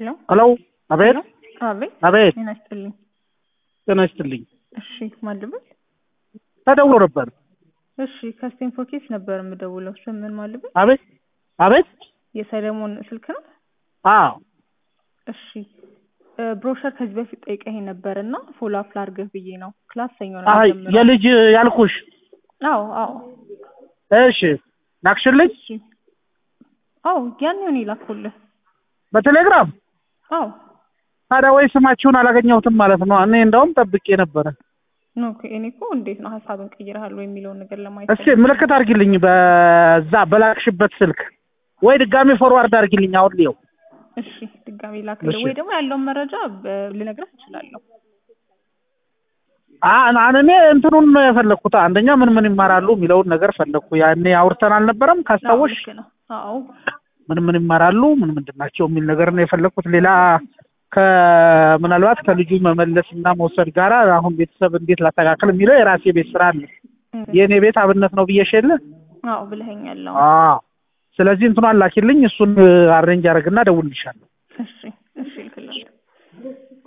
ሄሎ ሄሎ አቤት አቤት አቤት ጤና ይስጥልኝ። ጤና ይስጥልኝ እሺ ማን ልበል? ተደውሎ ነበር እሺ ከስቴም ፎኬስ ነበር የምደውለው። ስም ምን ማን ልበል? አቤት አቤት የሰለሞን ስልክ ነው? አዎ እሺ እ ብሮሸር ከዚህ በፊት ጠይቀኝ ነበር እና ፎሎ አፕ ላድርግህ ብዬ ነው። ክላስ ሰኞ ነው አይ የሚጀምረው። የልጅ ያልኩሽ አዎ አዎ እሺ ላክሽልኝ እሺ አዎ ያኔውን ይላኩልህ። በቴሌግራም አዎ ታዲያ ወይ ስማችሁን አላገኘሁትም ማለት ነው እኔ እንደውም ጠብቄ ነበረ ኦኬ እኔ እኮ እንዴት ነው ሀሳብን ቀይረሃል ወይ የሚለውን ነገር ለማየት እስኪ ምልክት አድርጊልኝ በዛ በላክሽበት ስልክ ወይ ድጋሚ ፎርዋርድ አድርጊልኝ አሁን ሊየው እሺ ድጋሜ ላክልህ እሺ። ወይ ደግሞ ያለውን መረጃ በ- ልነግርህ እችላለሁ። አ- እኔ እንትኑን ነው የፈለግኩት አንደኛ ምን ምን ይማራሉ የሚለውን ነገር ፈለግኩ ያኔ አውርተን አልነበረም አዎ ካስታወሽ ልክ ነው። አዎ ምን ምን ይማራሉ ምን ምንድን ናቸው የሚል ነገር ነው የፈለግኩት ሌላ ከምናልባት ከልጁ መመለስ እና መውሰድ ጋር አሁን ቤተሰብ እንዴት ላስተካክል የሚለው የራሴ ቤት ስራ አለ እም፣ የእኔ ቤት አብነት ነው ብዬሽ የለ አዎ ብለኸኛል። አዎ አዎ ስለዚህ እንትኗን ላኪልኝ እሱን አሬንጅ አደርግና እደውልልሻለሁ እሺ